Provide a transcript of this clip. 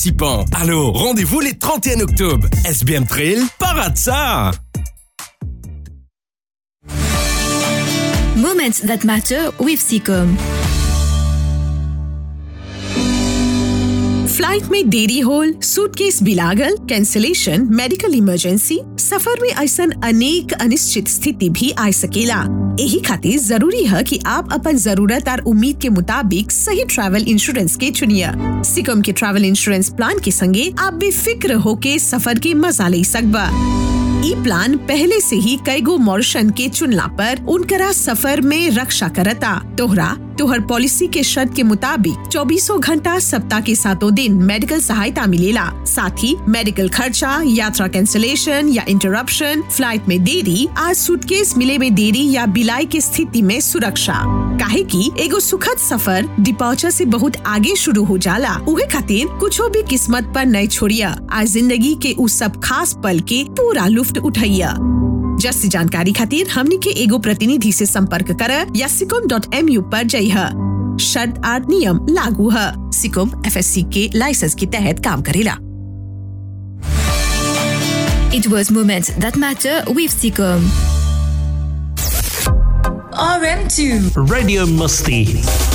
participants. Alors, rendez-vous les 31 octobre. SBM Trail, parade ça! Moments that matter with Seacom. Flight में देरी होल suitcase बिलागल cancellation medical emergency सफर में ऐसा अनेक अनिश्चित स्थिति भी आ सकेला यही खातिर जरूरी है कि आप अपन जरूरत और उम्मीद के मुताबिक सही ट्रैवल इंश्योरेंस के चुनिया सिकम के ट्रैवल इंश्योरेंस प्लान के संगे आप बेफिक्र होके सफर के मजा ले सकबा ई प्लान पहले से ही कईगो मॉरिशन के चुनला पर उनकरा सफर में रक्षा करता तोहरा तोहर पॉलिसी के शर्त के मुताबिक चौबीसों घंटा सप्ताह के सातों दिन मेडिकल सहायता मिलेला साथ ही मेडिकल खर्चा यात्रा कैंसिलेशन या इंटरप्शन फ्लाइट में देरी आज सूटकेस मिले में देरी या बिलाई के स्थिति में सुरक्षा काहे की एगो सुखद सफर डिपार्चर से बहुत आगे शुरू हो जाला उहे खातिर कुछो भी किस्मत पर नहीं छोड़िया आज जिंदगी के उस सब खास पल के पूरा लुफ्त उठैया जस्ती जानकारी खातिर हमनी के एगो प्रतिनिधि से संपर्क कर या सिकोम डॉट एम यू पर जइह शर्त आर नियम लागू है सिकोम एफ के लाइसेंस के तहत काम करेला It was Moments that matter with Seacom. RM2 Radio Musty.